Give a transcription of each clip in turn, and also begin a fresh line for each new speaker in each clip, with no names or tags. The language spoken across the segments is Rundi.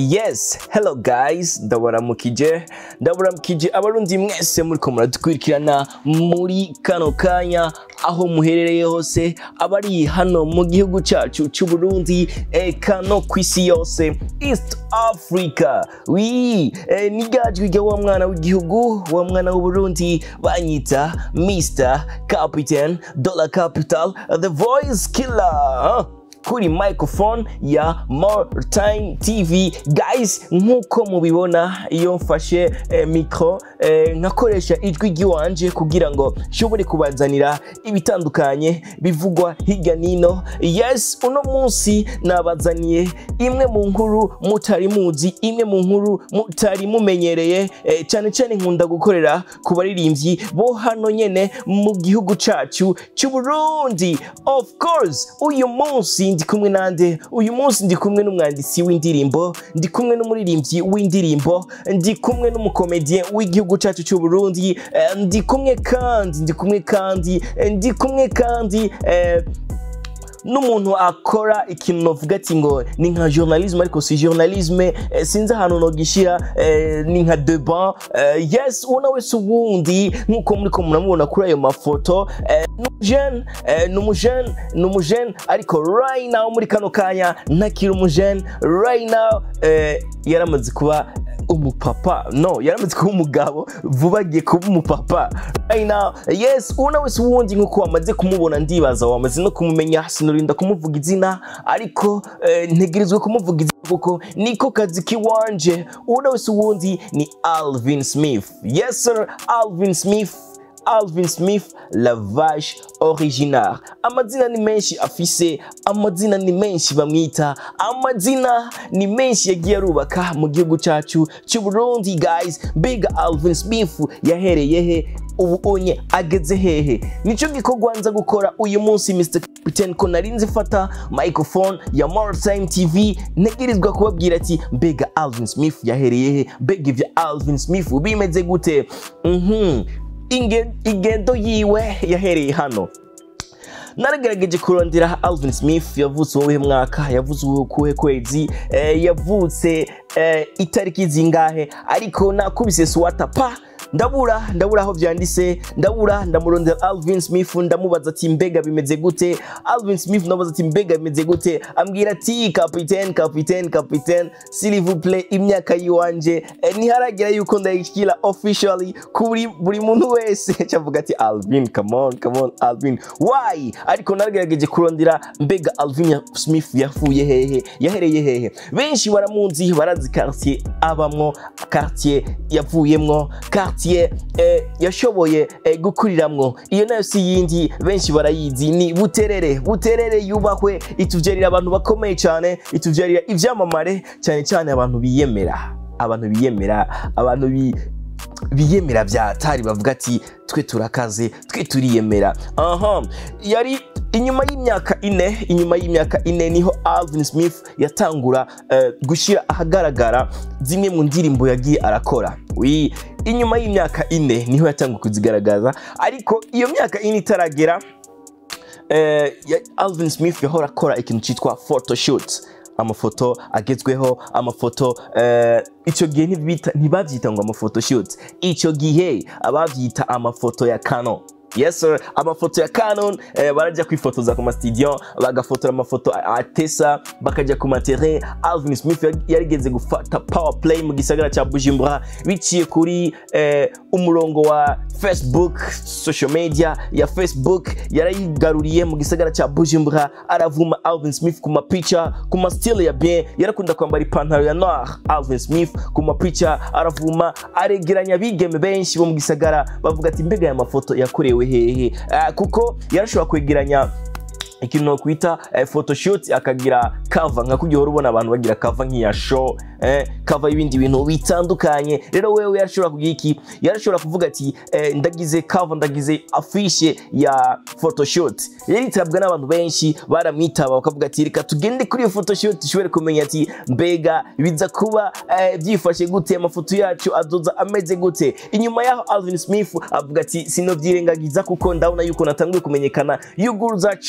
yes hello guys ndabaramukije ndabaramukije abarundi mwese muriko muradukurikirana muri kano kanya aho muherereye hose abari hano mu gihugu cacu c'uburundi eka no kw'isi yose east africa wi eh, nigajwi rya wa mwana w'igihugu wa mwana w'uburundi banyita mr captain dollar capital the voice killer huh? kuri microphone ya more time tv guys nk'uko mubibona iyo mfashe eh, mikro eh, nkakoresha ijwi ry'iwanje kugira ngo nshobore kubazanira ibitandukanye bivugwa hirya nino yes uno munsi nabazaniye imwe mu nkuru mutari muzi imwe mu nkuru mutari mumenyereye eh, cyane cyane nkunda gukorera ku baririmbyi bo hano nyene mu gihugu cacu c'uburundi of course uyu munsi ndi kumwe nande uyu munsi ndi kumwe n'umwanditsi w'indirimbo ndi kumwe n'umuririmbyi w'indirimbo ndi kumwe n'umukomediye w'igihugu cyacu cy'u Burundi eh, ndi kumwe kandi ndi kumwe kandi eh, ndi kumwe kandi eh, n'umuntu akora ikintu novuga ati ngo ni nka journalisme ariko si journalisme eh, sinzi ahantu nogishira eh, ni nka deban eh, yes ubona wese ubundi nk'uko muriko muramubona kuri ayo mafoto eh, n'umujene eh, n'umujene n'umujene ariko right now muri kano kanya ntakiri umujene right now eh, yaramaze kuba umupapa no yaramaze kuba umugabo vuba agiye kuba umupapa right now yes ubona wese uwundi nk'uko wamaze kumubona ndibaza wamaze no kumumenya sinorinda kumuvuga izina ariko eh, ntegerezwa kumuvuga izina kuko niko kazi kiwanje ubona wese uwundi ni alvin smith yes sir alvin smith Alvin Smith Lavage Original amazina ni menshi afise amazina ni menshi bamwita amazina ni menshi yagiye arubaka mu gihugu cacu cy'u Burundi guys Big Alvin Smith yahereye he ubu onye ageze hehe nico gikorwa nza gukora uyu munsi Mr Captain ko nari nzifata microphone ya More Time TV ntegerezwa kubabwira ati mbega Alvin Smith yahereye he mbega ivya Alvin Smith bimeze gute mhm Inge- ingendo yiwe yahereye hano naragerageje kurondera alvin smith yavutse uwuhe mwaka yavutse ukuhe kwezi eh, yavutse eh, itariki zingahe ariko nakubise swata pa ndabura ndabura aho byanditse ndabura ndamurondera alvin smith ndamubaza ati mbega bimeze gute alvin smith ndamubaza ati mbega bimeze gute ambwira ati kapitene kapitene kapitene silivuple imyaka yiwanje eh, ntiharagera yuko ndayishyira officially kuri buri muntu wese cavuga ati alvin come on come on alvin why ariko naragerageje kurondera mbega alvin ya- smith yafuye hehe yahereye hehe benshi baramuzi barazi quartier abamwo quartier yavuyemwo quartier eh, yashoboye eh, gukuriramwo iyo nayo si yindi benshi barayizi ni buterere buterere yubahwe ituvyarira abantu bakomeye cyane ituvyarira ivyamamare cyane cyane abantu biyemera abantu biyemera abantu bi biyemera byatari bavuga ati twe turakaze twe turiyemera aha yari inyuma y'imyaka ine inyuma y'imyaka ine niho alvin smith yatangura eh, gushyira ahagaragara zimwe mu ndirimbo yagiye arakora wi inyuma y'imyaka ine niho yatanguye kuzigaragaza ariko iyo myaka ine itaragera eh, ya- alvin smith yahora akora ikintu cyitwa photoshoot amafoto agezweho amafoto eh, icyo gihe ntibita- ntibabyita ngo amaphotoshoot icyo gihe ababyita amafoto ya canon yes sir amafoto ya canon eh, barajya kwifotoza ku mastudio bagafotora amafoto atesa bakajya ku materrain alvin smith yari- yarigeze gufata power play mu gisagara cya bujumbura biciye kuri eh, umurongo wa facebook social media ya facebook yarayigaruriye mu gisagara cya bujumbura aravuma alvin smith ku mapica ku mastile ya bien yarakunda kwambara ipantaro ya noir alvin smith ku mapica aravuma aregeranya abigeme benshi bo mu gisagara bavuga ati mbega aya mafoto yakorewe hehe Ah, kuko yarashobora kwegeranya ikintu nokwita eh, photoshoot akagira kava nka kujya uhora ubona abantu bagira kava nk'iya show eh, kava y'ibindi bintu bitandukanye rero wewe yarashobora kugira iki yarashobora kuvuga ati eh, ndagize kava ndagize afishe ya photoshoot yaritabwa n'abantu benshi baramwitaba bakavuga ati reka tugende kuri iyo photoshoot dushobore kumenya ati mbega biza kuba eh, byifashe gute amafoto yacu azoza ameze gute inyuma yaho alvin smith avuga ati sinobyirengagiza kuko ndabona yuko natanguye kumenyekana yuguruza channel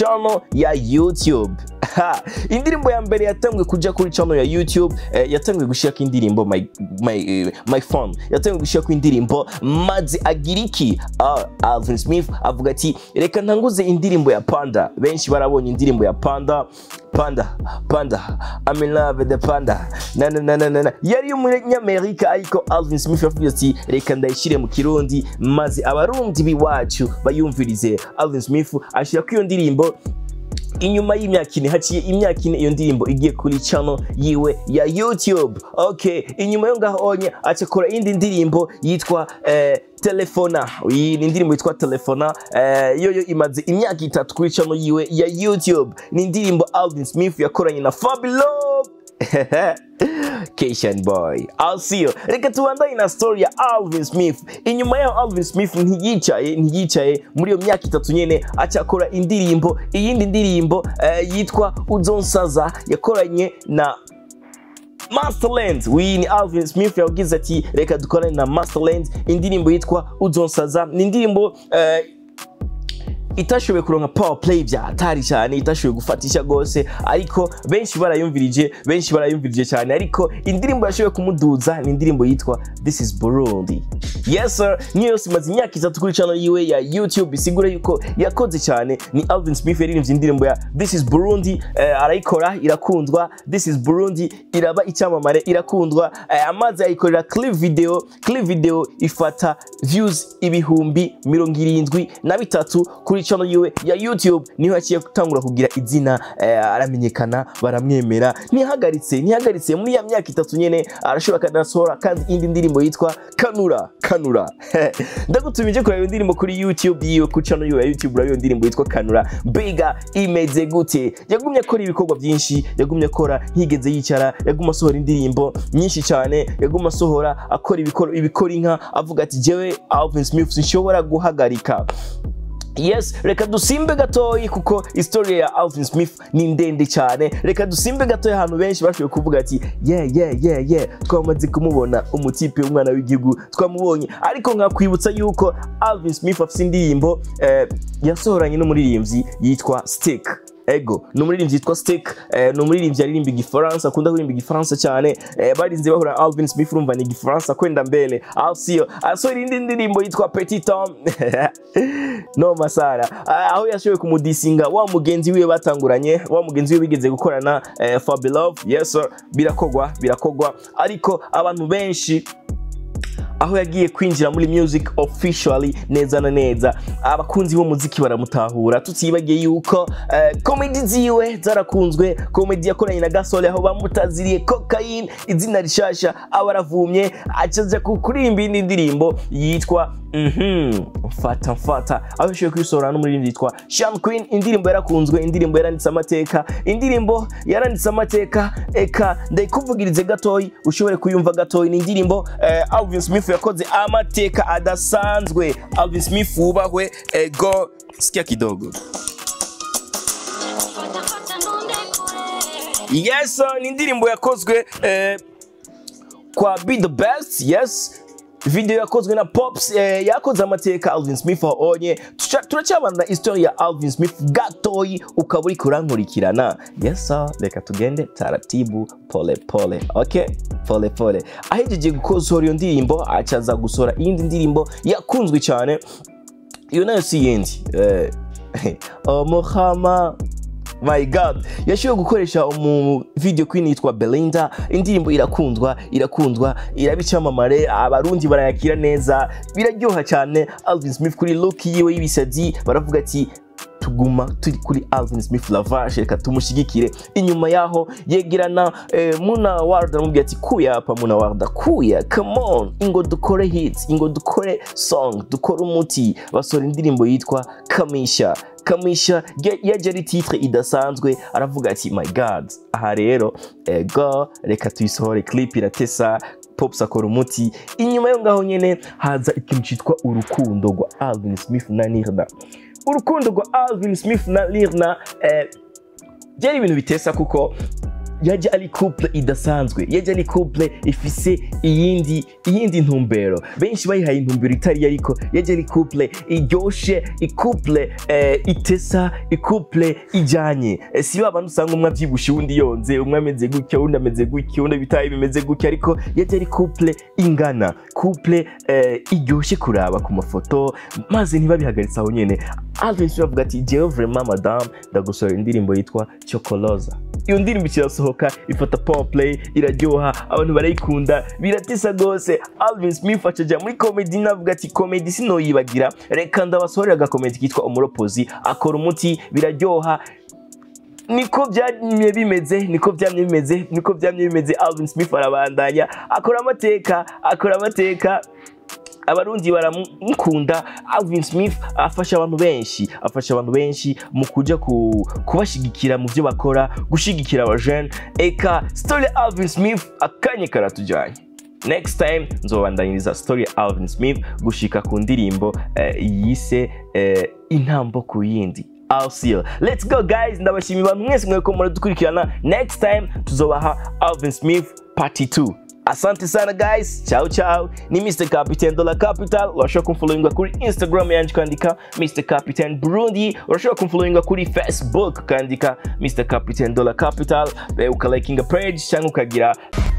ya youtube Ha, indirimbo ya mbere yatanzwe kuja kuri channel ya youtube eh, yatanzwe gushirako indirimbo my, my, eh, my phone yatanzwe gushirako indirimbo maze agira iki Ah, alvin smith avuga ati reka ntanguze indirimbo ya panda benshi barabonye indirimbo ya panda panda panda I'm in love with the panda na na na na na na yari umunyamerika ariko alvin smith yavuze ati reka ndayishyire mu kirundi maze abarundi b'iwacu bayumvirize alvin smith ashyira iyo ndirimbo inyuma y'imyaka ine haciye imyaka ine iyo ndirimbo igiye kuri channel yiwe ya youtube okay inyuma yo ngaho onye acakora iyindi ndirimbo yitwa eh, telefona iyi ni indirimbo yitwa telefona eh, yo yo imaze imyaka itatu kuri channel yiwe ya youtube ni indirimbo alvin smith yakoranye na fabilo Cation boy I'll see you reka tubandanye na story ya Alvin Smith inyuma yaho Alvin Smith ntiyicaye ntiyicaye muri iyo myaka itatu nyene acakora indirimbo iyindi ndirimbo eh, yitwa Uzonsaza yakoranye na Masterland uyu ni Alvin Smith yagize ati reka dukorane na Masterland indirimbo yitwa Uzonsaza ni indirimbo eh, itashoboye kuronka power play bya hatari cyane itashoboye gufatisha gose ariko benshi barayumvirije benshi barayumvirije cyane ariko indirimbo yashoboye kumuduza ni indirimbo yitwa this is Burundi yes sir niyo yose imaze imyaka itatu kuri channel yiwe ya YouTube isigura yuko yakoze cyane ni Alvin Smith yaririmbye indirimbo ya this is Burundi eh, arayikora irakundwa this is Burundi iraba icyamamare irakundwa eh, amazi ayikorera clip video clip video ifata views ibihumbi mirongo irindwi na bitatu kuri channel yiwe ya YouTube niho yaciye gutangura kugira izina eh, aramenyekana baramwemera ntihagaritse ntihagaritse muri ya myaka itatu nyene arashobora akanasohora kandi indi ndirimbo yitwa kanura kanura ndagutumije kureba iyo ndirimbo kuri YouTube yiwe kuri channel yiwe ya YouTube uraba iyo ndirimbo yitwa kanura mbega imeze gute yagumye akora ibikorwa byinshi yagumye akora ntiyigeze yicara yaguma asohora indirimbo nyinshi cyane yaguma asohora akora ibikoro ibikora inka avuga ati jewe Alvin Smith sinshobora guhagarika yes reka dusimbe gatoyi kuko historia ya alvin smith ni ndende cyane reka dusimbe gatoyi ahantu benshi bashoboye kuvuga ati yeah yeah yeah yeah twamaze kumubona umutipe w'umwana w'igihugu twamubonye ariko nkakwibutsa yuko alvin smith afite indirimbo eh, yasohoranye n'umuririmbyi yitwa stick ego ni umuririmbyi yitwa stick eh, ni umuririmbyi aririmba igifaransa akunda kuririmba igifaransa cyane eh, barinze bahura na alvin smith urumva ni igifaransa kwenda mbele alsio asohora indi ndirimbo yitwa petit tom no masara Ah, aho yashoboye kumudisinga wa mugenzi wiwe batanguranye wa mugenzi wiwe bigeze gukorana eh, fabilove yes sir birakogwa birakogwa ariko abantu benshi aho yagiye kwinjira muri music officially neza na neza abakunzi b'umuziki baramutahura tutibagiye yuko eh, komedi ziwe zarakunzwe komedi yakoranye na gasore aho bamutaziriye cocaine izina rishasha aba aravumye acaja ku- kuririmba indi ndirimbo yitwa mhm mfata mfata aho yashoboye kuyisohora n'umuririmbyi yitwa Sean Queen indirimbo yarakunzwe indirimbo yaranditse amateka indirimbo yaranditse amateka eka ndayikuvugirize gatoyi ushobore kuyumva gatoyi ni indirimbo eh, Alvin Smith yakoze amateka adasanzwe Alvin Smith wubahwe ego sikia kidogo yes sir, ni indirimbo yakozwe eh, kwa be the best yes video yakozwe na pops eh, yakoze amateka alvin smith wabonye Tuca- turacyabana na histori ya alvin smith gatoyi ukaba uri kurankurikirana yes sir, reka tugende taratibu pole pole okay pole pole ahejeje gukosohora iyo ndirimbo acaza gusohora iyindi ndirimbo yakunzwe cyane iyo nayo si yindi eh, omuhama my god yashoboye gukoresha umu video queen yitwa belinda indirimbo irakundwa irakundwa iraba icyamamare abarundi barayakira neza biraryoha cyane alvin smith kuri look yiwe y'ibisazi baravuga ati tuguma turi kuri alvin smith lavashe reka tumushyigikire inyuma yaho yegerana eh, muna warda aramubwira ati kuya hapa muna warda kuya come on ingo dukore hit ingo dukore song dukore umuti basohora indirimbo yitwa kamisha kamisha ya- yaje ari titre idasanzwe aravuga ati my god aha rero ego reka tuyisohore clip iratesa pops akora umuti inyuma yo ngaho nyene haza ikintu cyitwa urukundo rwa alvin smith na nirna urukundo rwa alvin smith na lirna eh, byari ibintu bitesa kuko yaje ari couple idasanzwe yaje ari couple ifise iyindi iyindi ntumbero benshi bayihaye intumbero itari ariko yaje ari couple iryoshe icouple eh, itesa icouple ijanye eh, si ba bantu usanga umwe avyibushe uwundi yonze umwe ameze gutya uwundi ameze gutya uwundi bitaye bimeze gutya ariko yaje ari couple ingana couple eh, iryoshe kuraba ku mafoto maze ntibabihagaritse aho nyene Alvin Smith avuga ati jewe vraiment madame ndagusorera indirimbo yitwa Chocoloza iyo ndirimbo ikirasohoka ifata power play iraryoha abantu barayikunda biratisa gose Alvin Smith acaja muri comedy navuga ati comedy sinoyibagira reka ndabasohorera agakomedi kitwa umuropozi akora umuti biraryoha niko byamye bimeze niko byamye bimeze niko byamye bimeze Alvin Smith arabandanya akora amateka akora amateka abarundi baramukunda Alvin Smith afasha abantu benshi afasha abantu benshi mu kuja ku, kubashigikira mu byo bakora gushigikira abajene eka story ya Alvin Smith akanye karatujanye next time nzobandanyiriza story ya Alvin Smith gushika ku ndirimbo eh, yise eh, intambo ku yindi I'll see you. Let's go guys. Ndabashimiye abantu mwese mweko muradukurikirana. Next time tuzobaha Alvin Smith part 2. Asante sana guys. Ciao ciao. Ni Mr. Captain Dollar Capital. Urashobora kumfollowinga kuri Instagram yanje kandika Mr. Captain Burundi. Urashobora kumfollowinga kuri Facebook kandika Mr. Captain Dollar Capital. Eh, ukalikinga page cyangwa ukagira